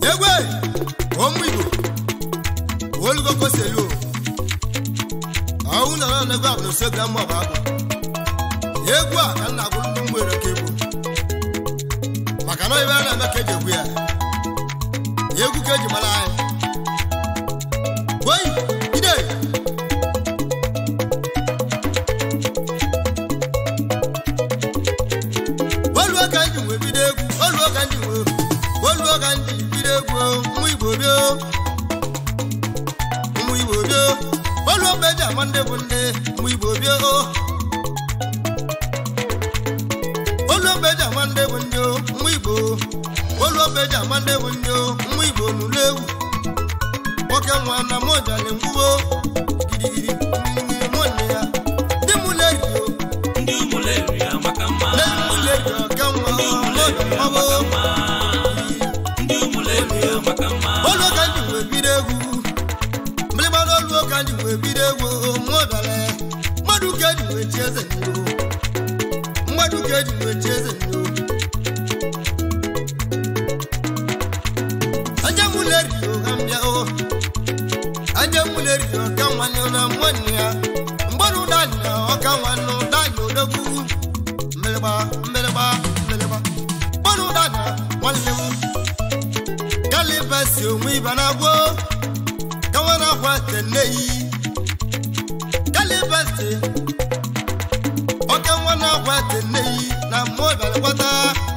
egwe ụmụ igbo olugogo selu ọnwụ na na egwu abụ n'osegwu ama ọba abụ egwu a ka nna agwụrụ ndị mgbere ka egwu maka na ibe a na-eme ka eji egwu ya egwu ka eji mara anyị oyi ide oluo ka ndị nwe bido egwu oluo ka ndị nwe oluo ka ndị bido egwu ụmụ igbo bịa ụmụ igbo bịa oluo mgbe eji ama ndị bụ ndị ụmụ igbo bịa oluo mgbe eji ama ndị bụ ndị ụmụ igbo oluo mgbe eji ama ndị bụ ndị ụmụ igbo n'ụlọ egwu nwoke nwa na mojali mgbuo gidigidi mmiri mụ nne ya ndị mụ na-erio ndị ụmụleri amaka mma ndị mụ na-erio ka nwa ọbụ ndị ụmụleri amaka mma olu ka ndị wee bido egwu mgbịrịgba n'olu ka ndị wee bido egwu mụ dara mmadụ ka eji wee chi eze n'iro mmadụ ka eji wee chi eze n'iro aja mụ na-erio ka m bịa o aja mụ na-erio ka nwanne na nwanne ya mgbọrọ ụdanya ọka nwanne ụdanya odogwu mgbịrịgba mgbịrịgba mgbịrịgba mgbọrọ ụdanya nwanne m kalibasi onwe ibe na-agwọ kawa na-akwa teneyi kalibasi ọka nwa na-akwa teneyi na mmụọ bịara gbata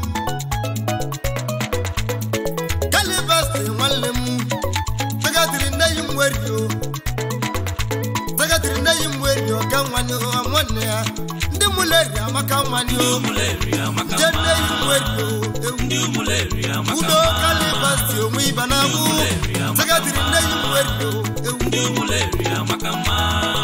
kalibasi nwanne m tagatiri nneyi m werio tagatiri nneyi m werio ọka nwanne ha nwanne ya ndị mụleri amaka nwanne ndị o ụmụleri amaka je mma nneyi m werio ewu ndị ụmụleri amaka udo mma kalibasi onwe ibe na-agwụ tagatiri nneyi m werio ewu ndị ụmụleri amaka mma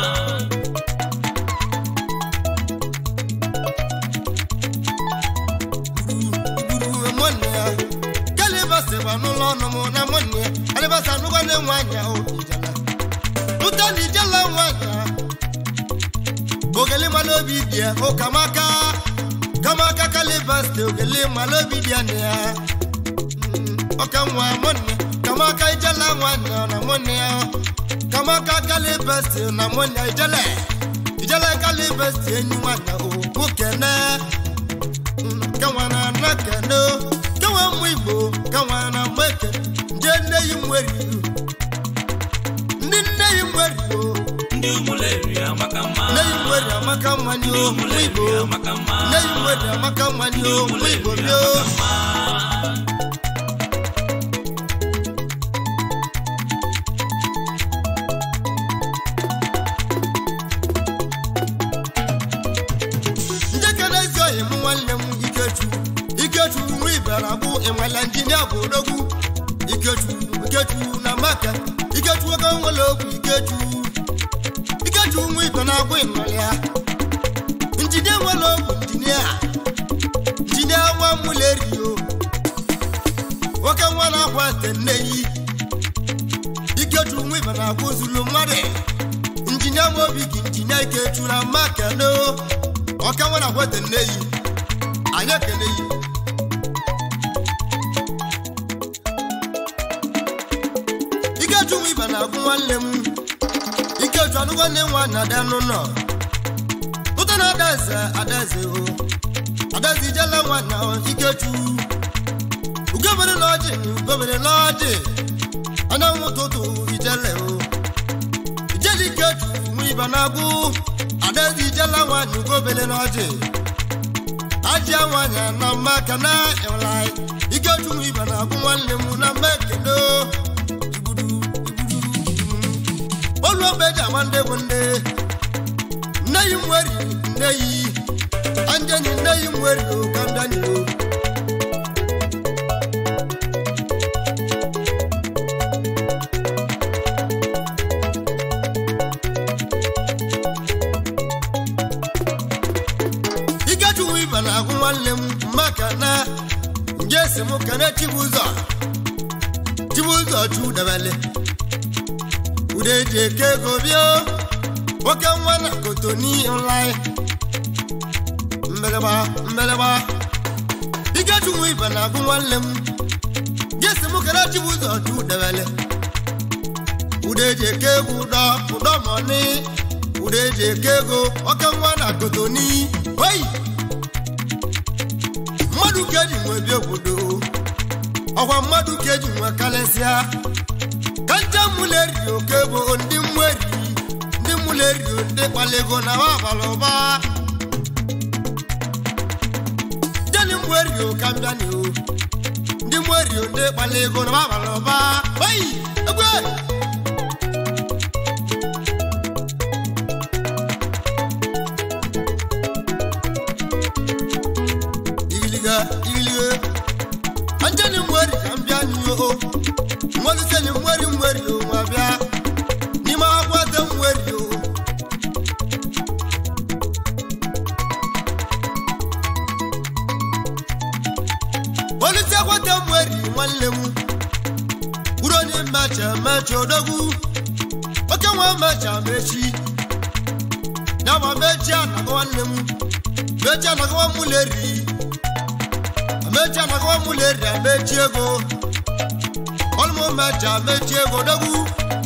gburu nwanne ya kalibasi gba n'ụlọ ọnụ m na nwanne ya alibasi anụgwa na enwe anya o ijala ụta na ijala nwanya ogeli ma n'obi dị ya o kamaka kamaka kalibasi ogeli ma n'obi dị ya na ya Mm, ọka nwa nwanne kamaka ijala nwanya na nwanne ya kamaka kalibasi na nwanne ya ijele ijele kalibasi enyi nwanya o okene kawana na kano kawa mụ igbo kawana meke ndị nne yi nwere iru ndị nne yi nwere iru ndị ụmụleri amaka mma nne yi nwere amaka mmanya o mụ igbo ụmụleri amaka mma nne yi nwere amaka mmanya o mụ igbo bịa njekere ezi oyi m nwanne m ikechu ikechu nwa ibera bụ ịnwale injinia bụ odogwu ikechu ikechu na maka ikechu oke nwere okwu ikechu ikechu nwa ibe na-agwụ ịnwale ya injinia nwere okwu injinia injinia nwa mụlerio nwoke nwa na-akwa ete nneyi ikechu nwa ibe na-agwụ zulu mmadụ injinia nwa obi gị injinia ikechu na maka no ọka nwa na-agwa ete nneyi anyị ekele yi ikeju nwa ibe na-agwụ nwanne m ikeju anụgwa nne nwa na ada n'ụlọ ụta na adaeze adaeze o adaeze ijela nwa na ikeju ugobere n'ọjị ugobere n'ọjị anyanwụ ụtụtụ ijele o ijele ikeju nwa ibe na-agwụ adaeze ijela nwa na ugobere n'ọjị ajị nwanyị na mmaka na ịwụlai ikeju nwa ibe na-agwụ nwanne m na mma ekele igbudu igbudu olu ogbe eji ama ndị bụ ndị nne yi nweri nne yi anjeni nne yi nweri o ka mbịa o ikechuwu ibe na-agwụ nwanne m maka na nje si m kene chibụzọ chibụzọ chu debele ude ji eke ego bịa nwoke nwa na kotoni nlai mbeleba mbeleba ikechuwu ibe na-agwụ nwanne m nje si m kere chibu ụzọ ju udewele ude eji eke egwu ụdọ ụdọ mọni ude eji eke ego oke nwa na kotoni oyi mmadụ ka eji nwe bi obodo ọkwa mmadụ ka eji nwe kalesịa ka nche mụleri oke bụ ndị mweri ndị mụleri ndị kpalego na abalị ụba jeni mweri ka mbịani o ndị mweri ndị kpalego na abalị ụba oyi egwe igiliga igiliga anjani mweri ka mbịani o mmoliseni mweri mweri o ma bịa n'ime akwado mweri o polisi akwado mweri nwanne m kwuru onye mmecha mecha odogwu oke nwa mecha mechi ya ma mechi anaga nwanne m mechi anagawa muleri mechi anagawa muleri amechi ego ọlụmụ mecha mechi ego dogwu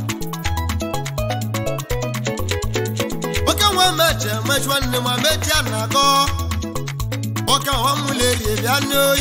oke nwa mecha mechi nwanne m amechi anagọ oke nwa muleri bịa n'oyi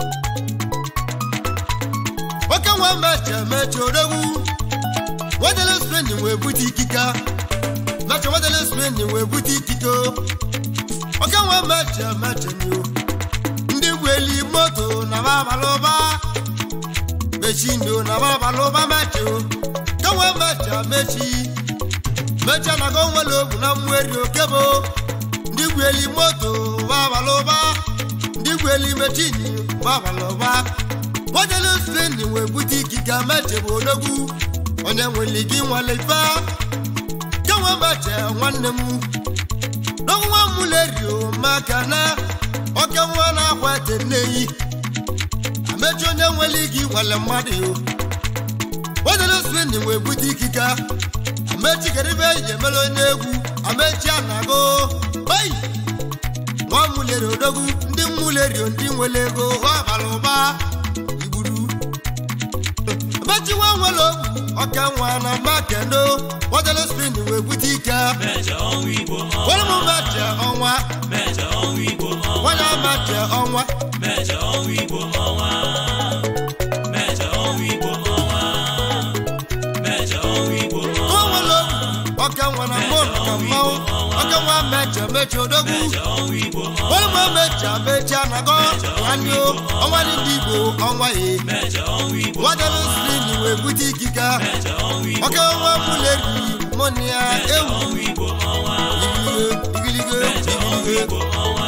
oke nwa mecha mechi odogwu wedele spendin wee bute ikika mecha wedele spendin wee bute ikike oke nwa mecha mecha nyo ndị gweli moto na babalụba mechindo na babalụba mecho kewe mecha mechi mecha na go nwere ogwu na mweri okebo ndị gweli moto babalụba ndị gweli mechini babalụba wedele spendin wee bute ikike meche bụ odogwu onye nwere gị nwale ife kewe meche nwanne m n'ọnwa mulerio maka na oke nwa na-akwa ete nneyi amechi onye nwere gị nwale mmadụ yo wedere speni wee bute ikike amechi keribe eji emere onye egwu amechi anago oyi nwa muleri odogwu ndị mulerio ndị nwere ego ha bara ụba igburu amechi nwa nwere ogwu oke nwa na makendo wedere speni wee bute ike Mẹ̀jẹ̀ ọ̀hún Igbo wọ́n mú ọ̀wá. mẹ́jẹ ọnwa Mẹ̀jẹ̀ ọ̀hún Igbo ọ̀wá. wọ́n yá mẹ́jẹ ọnwa Mẹ̀jẹ̀ ọ̀hún Igbo ọ̀wá. Mẹ̀jẹ̀ ọ̀hún Igbo ọ̀wá. Mẹ̀jẹ̀ ọ̀hún Igbo ọ̀wá. wọ́n wọ́n lọ ọkẹ́ wọn na mọ́ ọ̀nà mọ́ ọkẹ́ wọn mẹ́jẹ mẹ́jẹ odogwu Mẹ̀jẹ̀ ọ̀hún Igbo ọ̀wá. wọ́n mú mẹ́jẹ mẹ́jẹ anagọ́ nwanne o ọnwa ní ndị Igbo ọnwa yìí Mẹ̀jẹ̀ ọ̀hún Igbo wọ́n dẹ́nu siri ni wee bute ikike Mẹ̀jẹ̀ ọ̀hún Igbo ọkẹ́ wọn múleri mọ́nìyà ewu ọ̀hún Igbo ọ̀wá. igilige Mẹ̀jẹ̀ ọ̀hún igilige Igbo ọ̀wá.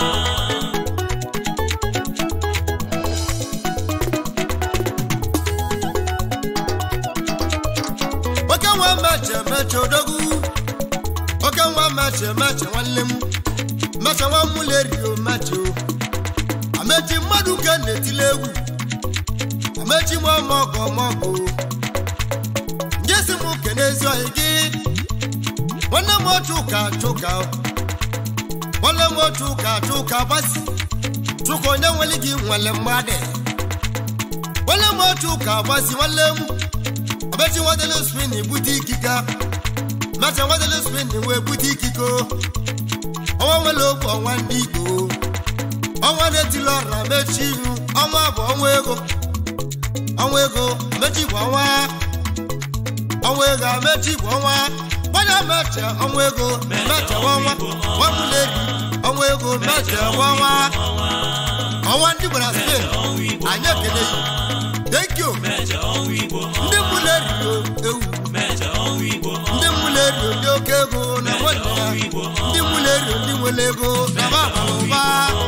oke nwa meche meche odogwu oke nwa meche meche nwanne m meche nwa mulerio meche o amechi mmadụ ke na-etile egwu amechi m ọmọgọ ọmọgọ njesi m kene ezi ohi gị nwanne m otu ụka chụka nwanne m otu ụka chụka basi chụka onye nwere gị nwere mmadụ nwanne m otu ụka basi nwanne m abechi wadele spin bute ikike mecha wadele spin wee bute ikike ọnwa nwere okwu ọnwa ndị igbo ọnwa na-etili ọra mechi ihu ọnwa bụ ọnwa ego ọnwa ego mechi bụ ọnwa ọnwa ego amechi bụ ọnwa gbanya mecha ọnwa ego mecha ọnwa nwamuleri ọnwa ego mecha ọnwa ọnwa ndị gbara spain anyị ekele yi thank you Mẹ̀jẹ̀ ọ̀hún Igbo ọ̀wá. ndị muleri ewu Mẹ̀jẹ̀ ọ̀hún Igbo ọ̀wá. ndị mulerio ndị oke ego na nwanne ya ndị mulerio ndị nwere ego na babara ụba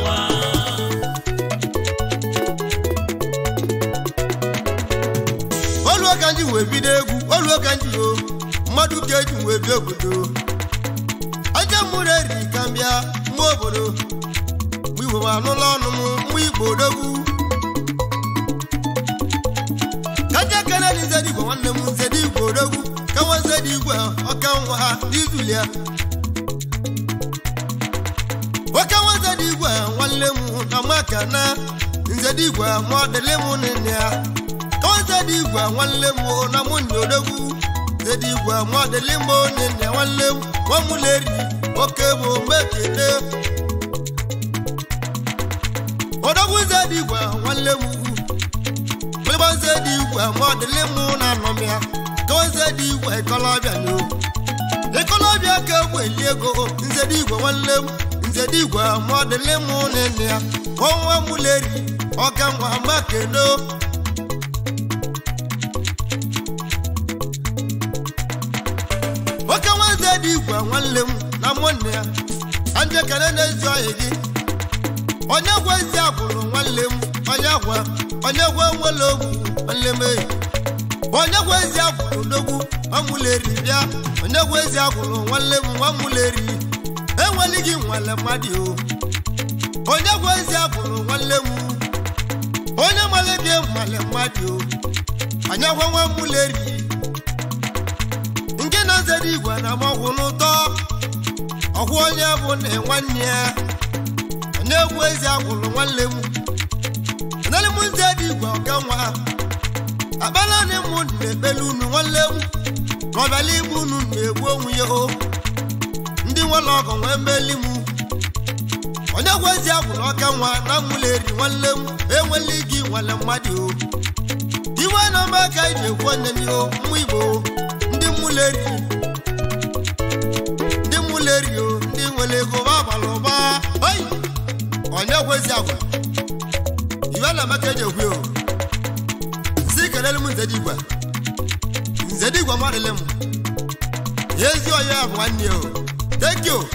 olu ka ndị wee bido egwu olu ka ndị o mmadụ ka eji wee bịa obodo aja mụrụ eri ka mbịa nwa obodo mgbe igbo ma anụla ọnụ m mgbe igbo odogwu kaja kene ni nzedi igwe nwanne m nzedi igwe odogwu ka nwa nzedi igwe ọka nwa ha n'izulia oke nwa nzedi igwe nwanne m na maka na nzedi igwe ma ọdịlị m nne ya ozedi igwe nwanne m o, na mụ na odogwu zedi igwe mọdịlị m onye nne nwanne m nwamụleri oke bụ mekene odogwu zedi igwe nwanne m ugwu mgbịgba zedi igwe mọdịlị m na anọmịa ka zedi igwe ịkọlọbịa n'o ịkọlọbịa ka egwu eli ego nzedi igwe nwanne m nzedi igwe mọdịlị m na nne ya ọnwa mụleri ọka nwa mekene nwoke nwanze dị igwe nwanne m na nwanne ya anje kere n'ezi ọyị gị onye gwa ezi agbụrụ nwanne m onye gwa onye gwa nwere ogwu nwanne m eyi onye gwa ezi agbụrụ n'ogwu ọmụleri bịa onye gwa ezi agbụrụ nwanne m nwamụleri enweli gị nwale mmadụ o onye gwa ezi agbụrụ nwanne m onye male gị nwale mmadụ o onye gwa nwamụleri nke na-azere igwe na amọgwụ n'ụtọ ọgwụ onye bụ na nwanne ya onye egwu ezi agwụrụ nwanne m enele m nze dị igwe ọka nwa akpala na mụ na-ekpele unu nwanne m ka ọbịala igbu unu na-egbu onwe ya o ndị nwere ọgụ nwee mmeli m onye egwu ezi agwụrụ ọka nwa na mụleri nwanne m enwele gị nwale mmadụ o iwe na mba ka iji ekwu onye n'ihu mma igbo ndị mụleri ndị mụleri o ndị nwere ego ba agbara ụba oyi onye kwezi agwa iwe na maka eji ekwu o si kelele m nzedigwe nzedigwe madịle m ezi onye bụ nwanne o thank you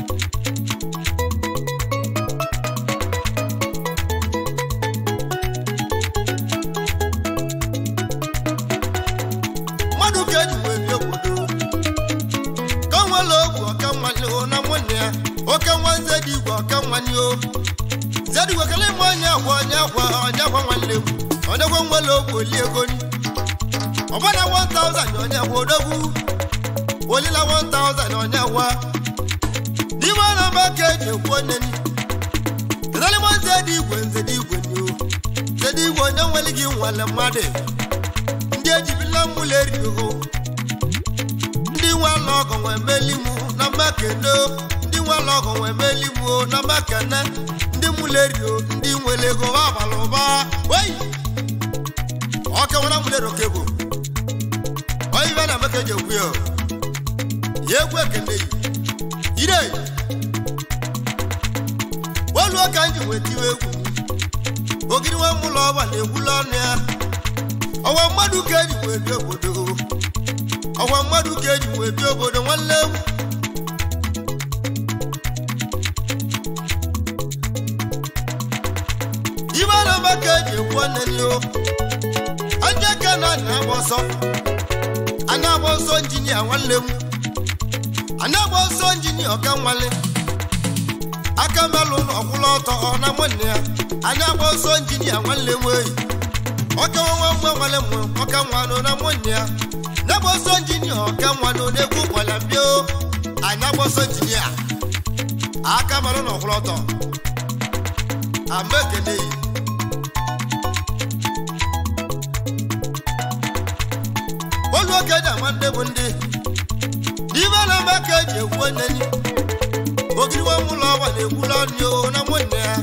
mmadụ ka eji wee bie obodo ka nwere ogwu ọka nwale o na nwanne ya oke nwa nzedigwe ọka nwanye o nzedigwe kele ime onye agwa onye agwa onye agwa nwanne m onye gwa nwere ogwu oli ego ni ọbana 1000 onye agwa odogwu olila 1000 onye agwa n'ime na mba ka eji ekwu onye ni kedalima nzedigwe nzedigwe ni o nzedigwe onye nwere gị nwale mmadụ ndị ejibila mụleri o ndị nwe ala ọgụ nwe meli mụ na makene ndị nwe ala ọgụ nwe meli mụ o na makene ndị mụleri o ndị nwere ego ha abalị ụba wei ọka nwere mụleri oke bụ onye ibe na maka eji ekwu ya o. ya egwu ekene yi ire olu ka nji wee tiwe egwu ogiri nwe mụlọ ọba na-egwula ọnụ ya ọwa mmadụ ka eji wee bi obodo ọwa mmadụ ka eji wee bi obodo nwanne m ibe na mba ka eji ekwu nne o anya ka na anya agba ọsọ anya agba ọsọ injinia nwanne m anya agba ọsọ injinia ọka nwale aka melụ na ọkwụla ọtọ ọ na nwanne ya anya agba ọsọ injinia nwanne m eyi ọka nwa nwa nwale m ọka nwanụ na nwanne ya na-agba ọsọ injinia ọka nwanụ na-ekwu kwala mbio anya agba ọsọ injinia aka melụ na ọkwụla ọtọ ama ekele yi olu oke ji ama ndị bụ ndị n'ime na mba ka eji ekwu onye ni ogiri nwa ụlọ ọgba na-ekwula ọnụ o na nwanne ya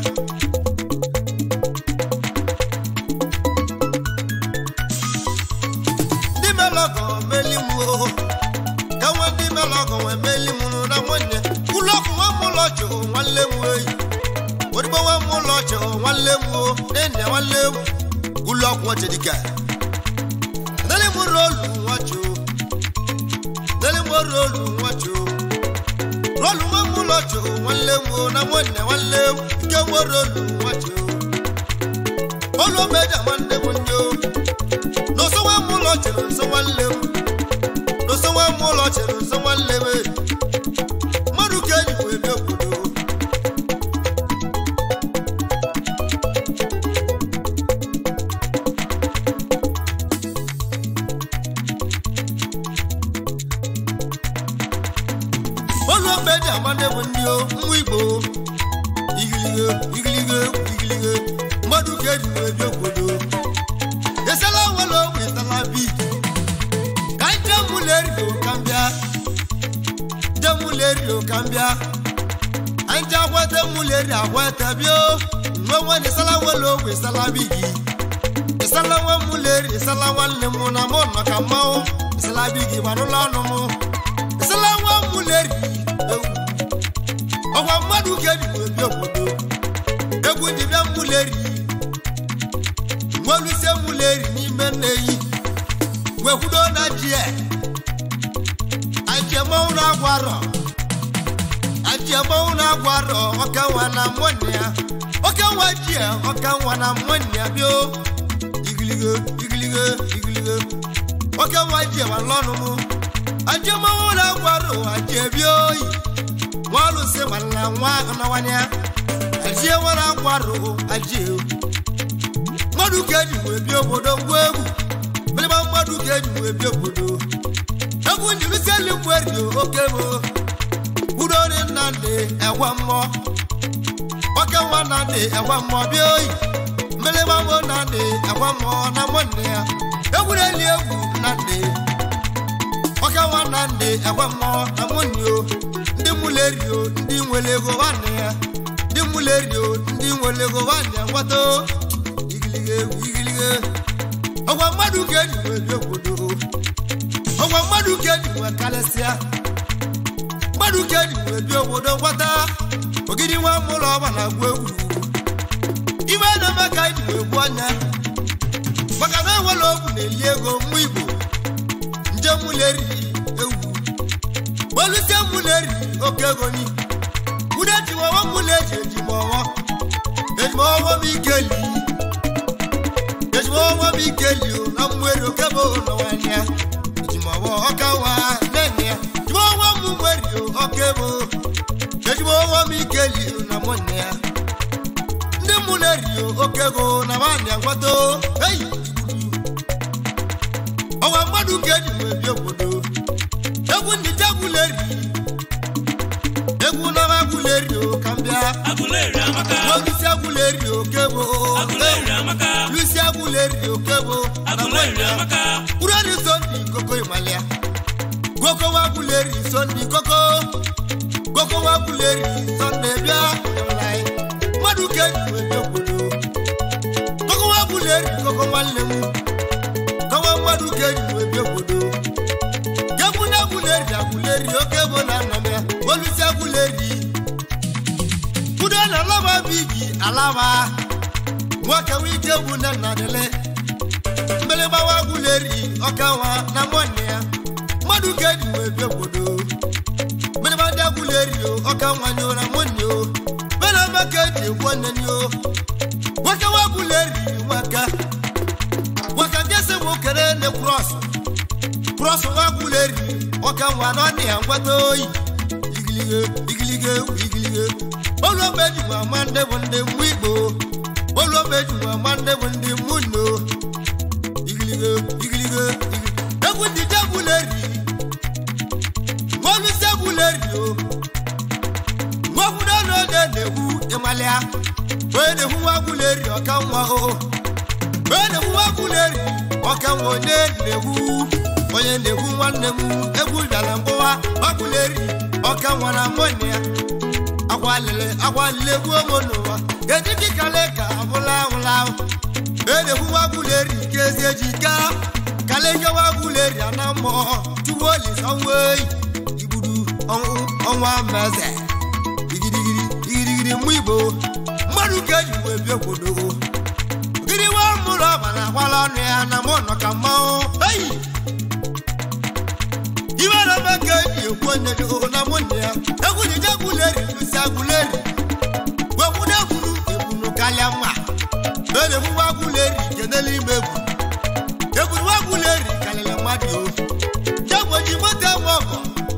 ndị melọgọ meli m o ka nwa ndị melọgọ wee meli m na nwanne ụlọ ọkụ nwa m ụlọ chụ nwanne m oyi odigbo nwa m ụlọ chụ nwanne m o nne nwanne m ụlọ ọkụ nwa chedika dele m rolu nwa chụ dele m rolu nwa chụ rolu nwa m ụlọ chụ nwanne m o na nwanne nwanne m nke nwe rolu nwa chụ olu omeja nwanne m ndị o n'ụsọ nwa m ụlọ chere nso nwanne m n'ụsọ nwa m ụlọ chere nso nwanne m e. mmadụ ka eji wee bịa obodo olu ogbe ji agbade bụ ndị o nwa igbo igilige igilige igilige mmadụ ka eji wee bịa obodo esela nwere muleri o ka m bịa anja agwata muleri agwata bịa o nwe nwe na ịsala nwere ogwe ịsala bi gị ịsala nwa muleri ịsala nwanne m na mụ nọ ka mmanwụ ịsala bi gị gbanụla ọnụ m ịsala nwa muleri ewu ọkwa mmadụ ga-eji ebi obodo egwu dibịa muleri nwelusie muleri n'ime nneyi wekwudo na jie ajiemọnwụ na-agwarọ ajiemọnwụ na-agwarọ ọka nwa na mụnne ya ọka nwa jie ọka nwa na mụnne ya bio igiligo igiligo igiligo ọka nwa jie ma lọnụ mụ ajiemọnwụ na-agwarọ ajiebi oyi nwalusi nwanna nwa anawanya ajie nwere agwarọ ajie mmadụ ka eji wee bie obodo ngwa egwu mịrịma mmadụ ka eji wee bie obodo egwu njirisieli mgberio oke bụ udori nnamdị egwa mmụọ oke nwa nnamdị egwa mmụọ bịa oyi mịrịma mbụ nnamdị egwa mmụọ na nwanne ya egwureli egwu nnamdị oke nwa nnamdị egwa mmụọ na nwanne o ndị mụlerio ndị nwere ego nwanne ya ndị mụlerio ndị nwere ego nwanne ya ngwata igilige egwu igilige ọgwa mmadụ ga-eji wee bie obodo ọgwa mmadụ ga-eji wee karịsịa mmadụ ga-eji wee bie obodo ngwata ogidi nwa mụlọ ọba na-agwa egwu ibe na-eme ka anyị ji wee gbuo anya maka na enwere ogwu na-eli ego mmụ igbo nje mụleri ewu olusie mụleri oke ego ni ude jiwawa mụleji ejimọwọ ejimọwọ m ikeli ejimọwọ m ikeli o na mwere okebo n'ọwanya ejimọwọ ọkawa nene ya ejimọwọ m mwere okebo ejimọwọ m ikeli o na mụnne ya ndị mụleri okego na nwanyị ngwato eyi ọwa mmadụ ga-eji wee bie obodo egwu ndị jagwuleri egwu nara agwuleri o ka m bịa Aguleri amaka, Lusi agwuleri okebo Aguleri amaka, Lusi agwuleri okebo Aguleri amaka, Urari sondi koko imalia Goko wagwuleri sondi koko Goko wagwuleri sondi bịa emlai Mmadụ ga-eji wee bie obodo Koko wagwuleri koko nwanne m Kọwa mmadụ ga-eji wee bie obodo Gegwu na agwuleri agwuleri okebo na nnọm ya Olusi agwuleri Udo na alaba bigi alaba nwoke wike bụ nne nna dele mgbịrịgbawa gwuleri ọkawa na nwanne ya mmadụ ga-eji wee bie obodo mgbịrịgba ndị agwuleri o ọka nwanye na nwanne o mere ebe ka eji egwu nne o nwoke wa gwuleri nwaka nwaka ndị ese bụ kere ne krọs krọs nwa gwuleri ọka nwa na ọnị ya ngwata oyi igilige igilige igilige olùọmọ ejùmọ̀ àmàndé bụ ndị mmụ igbo olùọmọ ejùmọ̀ àmàndé bụ ndị mmụ nno igilige igilige igi- egwu ndị jegwuleri nwolusi egwuleri o nwakwudo n'oge na-egwu ịmalịa onye na-egwu nwagwuleri ọka nwa o onye na-egwu nwagwuleri ọka nwa onye na-egwu onye na-egwu nwanne m egwu bịara mbụwa nwagwuleri ọka nwa na nwanne ya agwalele agwalele gbuo m n'ụwa etiti kale ka abụla ahụla ahụ edekwu wagbuleri nke ezi ejika kaleke wagbuleri ana mmụọ tuwo lisọnwa eyi igburu ọnwụ ọnwa meze igirigiri igirigiri mụ igbo mmadụ ka eji wee bie obodo gịnị nwa mụrụ ọba na agbala ọnụ ya na mụ nọ ka mmanwụ eyi ibe na ebe ka eji ekwu onye dị na mụnne ya egwu ji jegwuleri lusi agwuleri gwekwudo egbunu egbunu kalịa mma na-egbu wagwuleri kenele ime egwu egbunu wagwuleri kalịla mmadụ o jegwu ji moto enwe ọgọ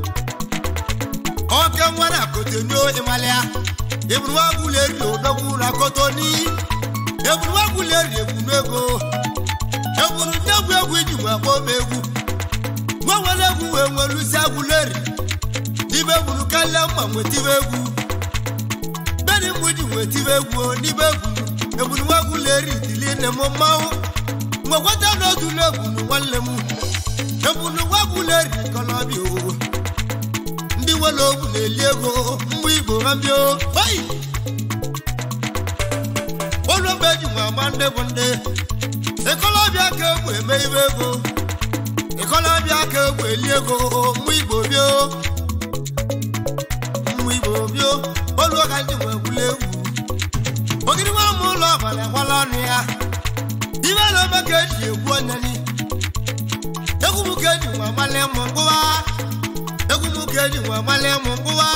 ọke nwere akotonyo ịmalịa egbunu wagwuleri odogwu na kotoni egbunu wagwuleri egbunu ego egbunu ndị egwu egwu iji wee kpọọ m egwu nwa nwere egwu wee nwelusi agwuleri n'ibe egwuru karịa mma nwetibe egwu beni mgbe ji nwetibe egwu o, n'ibe egwu egburu nwa agwuleri dili nne m mmanwụ nwekwata n'otu n'egwuru nwanne m egburu nwa agwuleri kọlọbịa o ndị nwere ogwu na-eli ego mgbe igbo ha mbio oyi olu mgbe eji nwe agba ndị bụ ndị ịkọlọbịa ka egwu eme ibe ego ịkọlọbịa ka egwu eli ego mgbe igbo bio mgbe igbo bio olu ka ndị nwe egwula egwu ogiri nwa m ụlọ ọbara agbala ọnụ ya ibe na-eme ka eji egwu onyeni egwu m ka eji nwe amalị mụ mkpụwa egwu m ka eji nwe amalị mụ mkpụwa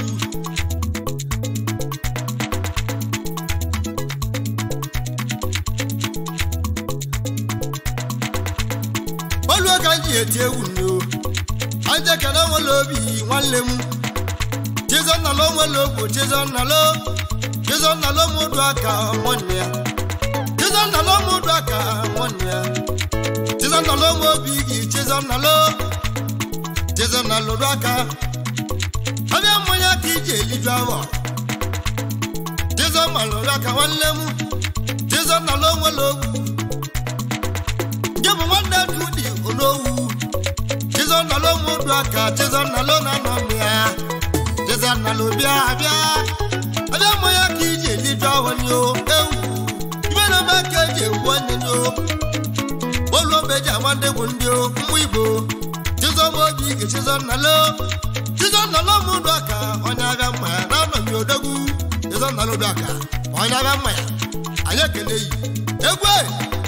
olu ka m ji eti egwu nno anje kele nwere obi nwanne m chizọnnalo nwere ogbo chizọnnalo chizọnnalo mụdụ aka nwanne ya chizọnnalo mụdụ aka nwanne ya chizọnnalo m obi gị chizọnnalo chizọnnalo dụ aka abịa mmanya ka iji eliju awọ chizọnnalo dụ aka nwanne m chizọnnalo nwere ogwu nke bụ nwanne dudi onowu chizọnnalo mụdụ aka chizọnnalo na-anọ m ya chizọnnalo bịa bịa abịa mmanya ka iji eliju awọ ni o ewu ibe na-eme ka eji egwu onye ni o olu obe ji agba ndị bụ ndị o mmụ igbo chizọm obi ike chizọnnalo chizọnnalo mụdụ aka onye abịa mma ya na-anọghị odogwu chizọnnalo dụ aka onye abịa mma ya anyị ekele yi egwu e!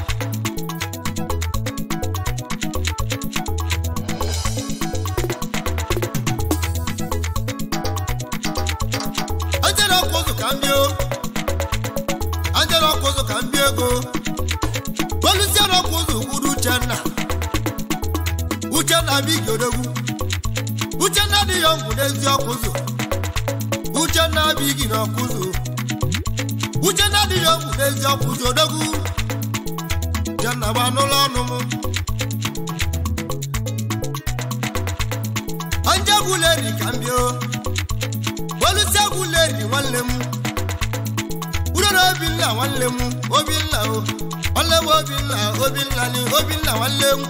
Anjela ọkụ ụzụ ka m bịa o. Anjela ọkụ ụzụ ka m bịa ego olusie n'ọkụ ụzụ kwuru uchenna uchenna bụ igodogwu uchenna adịghị ọgwụ n'ezi ọkụ ụzụ uchenna bụ igi n'ọkụ ụzụ uchenna adịghị ọgwụ n'ezi ọkụ ụzụ odogwu uchenna bụ anụlọ ọnụ m anje gwuleri ka m bịa o. olusie gwuleri nwanne m urere obinna nwanne m obinna o nwanne m obinna obinna ni obinna nwanne m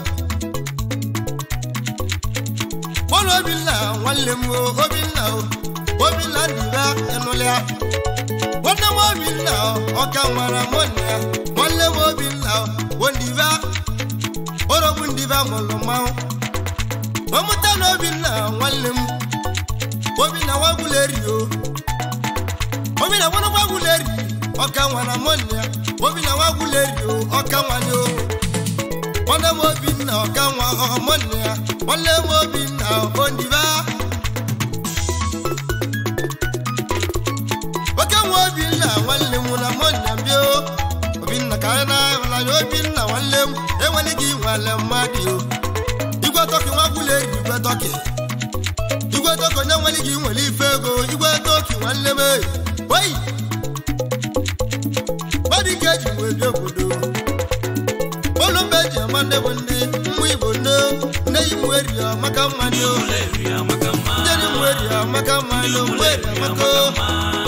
kpọrọ obinna nwanne m o obinna o obinna ndiba ịnụlịa nwanne m obinna o ọka nwara m nne ya nwanne m obinna o ndiba orogbu ndiba mụrụ mmanwụ ọmụta na obinna nwanne m obinna nwagwuleri o obinna nwanne nwagwuleri ọka nwara m nne ya obinna nwagwuleri o ọka nwanye o nwanne m obinna ọka nwa ọmụnne ya nwanne m obinna ondiba oke nwa obinna nwanne m na mụnne bịa o obinna ka anyị na-ahụnanya obinna nwanne m enwere gị nwale mmadụ o igwe tọkị nwagwuleri igwe tọkị igwe tọkị onye nwere gị nwere ife ego igwe tọkị nwanne m eyi oyi mmadụ ike eji wee bịa obodo ụlọ mbe eji ama ndị bụ ndị mmụ igbo nne nne yi mụ eri amaka mma ndị o ụlọ eri amaka mma ndị eri mụ eri amaka mma ndị o mụ eri amaka o